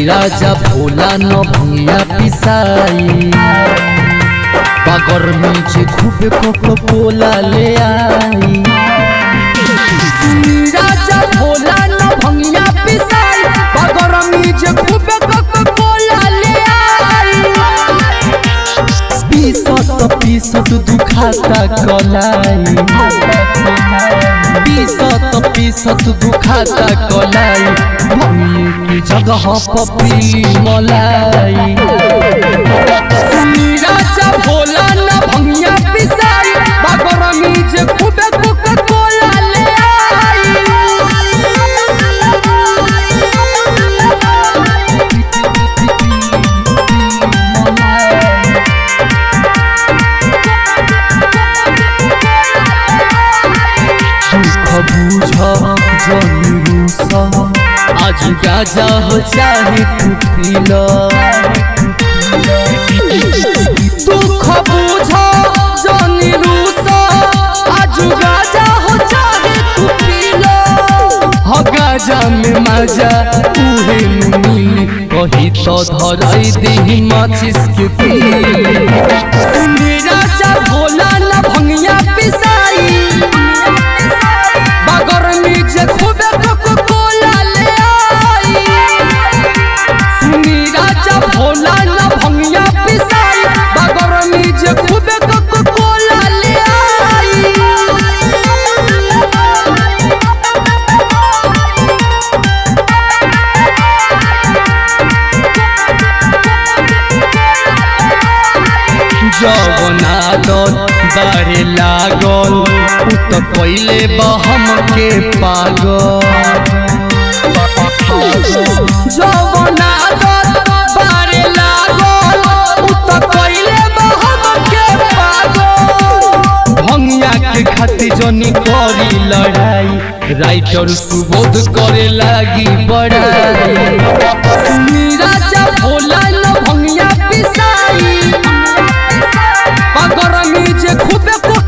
राजा भोला न भैया पिसाई गर्मी जे खूबे कोको कोला ले आई राजा भोला न भैया पिसाई गर्मी जे खूबे कोको कोला ले आई पीसत पीसत दुखाता कलाई पीसत पीसत दुखाता कलाई भूमि की जगह पपी मलाई सुनी राजा भोला न भंगिया पिसाई बागरमी जे खूबे कोका कोला ले आई दुख बुझ जनी रूस आज गाजा हो चाहे तू पील दुख बुझ जनी रूस आज गाजा हो चाहे तू पील हो गाजा में मजा उहे में मिली कही तो धराई दी माचिस के तीली सुनी राजा भोला न भंगिया पिसाई बागरमी जे खूबे कोको कोला ले आई सुनी राजा भोला न भंगिया पिसाई बागरमी जे खूबे कोको कोला ले आई जगनादत बारे लागल उ त पहिले बहम के पागल जगनादत बारे लागल उ त पहिले बहम के पागल भंगिया के खातिर जनी करी लड़ाई राइटर सुबोध करे लागी बड़ाई सुनी राजा भोला न भंगिया पिसाई बागरमी जे खूबे को